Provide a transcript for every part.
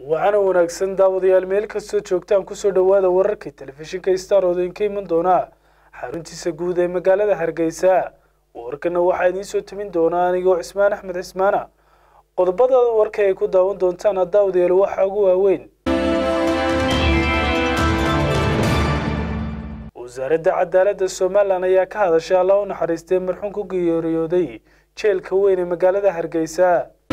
waxaana wanaagsan daawadayaal meel kastoo joogtaan kusoo dhowaada wararkii telefishinka star oo idinka iman doona xaruntiisa guud ee magaalada hargeysa warkana waxaa idiin soo timin doonaa anigoo cismaan axmed cismaana qodobada warka ay ku daawan doontaan daawadayaal waxaa ugu waaweyn wasaaradda cadaaladda somalilan ayaa ka hadashay alla u naxariistay marxuun ku geeriyooday jeelka weyn ee magaalada hargeysa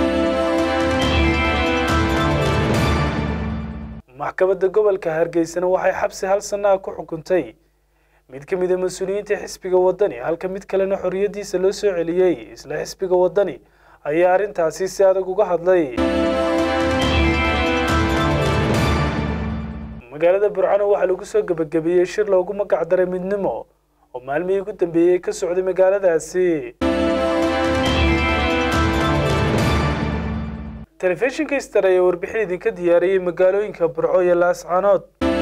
maxkamadda gobolka hargeysana waxay xabsi hal sannaha ku xukuntay mid ka mid a mas-uuliyiinta xisbiga waddani halka mid kalena xorriyaddiisa loo soo celiyey isla xisbiga waddani ayaa arrintaasi si adag uga hadlay magaalada burcano waxaa lagu soo gebagabeeyey shir loogu magac daray midnimo oo maalmihii ugu dambeeyey ka socday magaaladaasi telefishinka star ayaa warbixin idinka diyaariyey magaalooyinka burco iyo laascaanood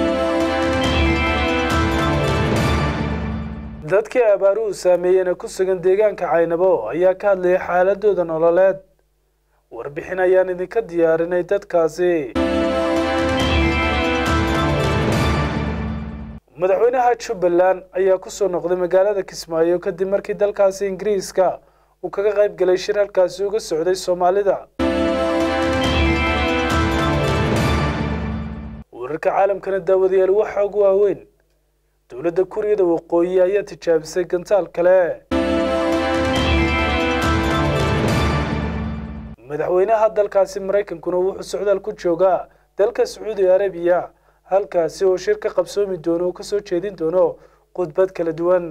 dadkii abaaruhu saameeyena ku sugan deegaanka caynabo ayaa ka hadlayay xaaladooda nololeed warbixin ayaan idinka diyaarinay dadkaasi madaxweynaha jubbaland ayaa kusoo noqday magaalada kismaayo kadib markii dalkaasi ingiriiska uu kaga qayb galay shir halkaasi uga socday soomaalida wararka caalamkana daawadayaal waxaa ugu waaweyn dowladda kuuriyada waqooyi ayaa tijaabisay gantaal kale madaxweynaha dalkaasi maraykankuna wuxuu socdaal ku joogaa dalka sacuudi arabiya halkaasi oo shir ka qabsoomi doono oo kasoo jeedin doono khudbad kala duwan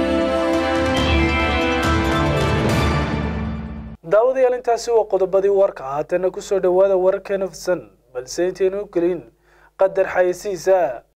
daawadayaal intaasi waa qodobadii warka haatana kusoo dhowaada wararkeena fidsan balse intaynu gelin qadar xayasiisa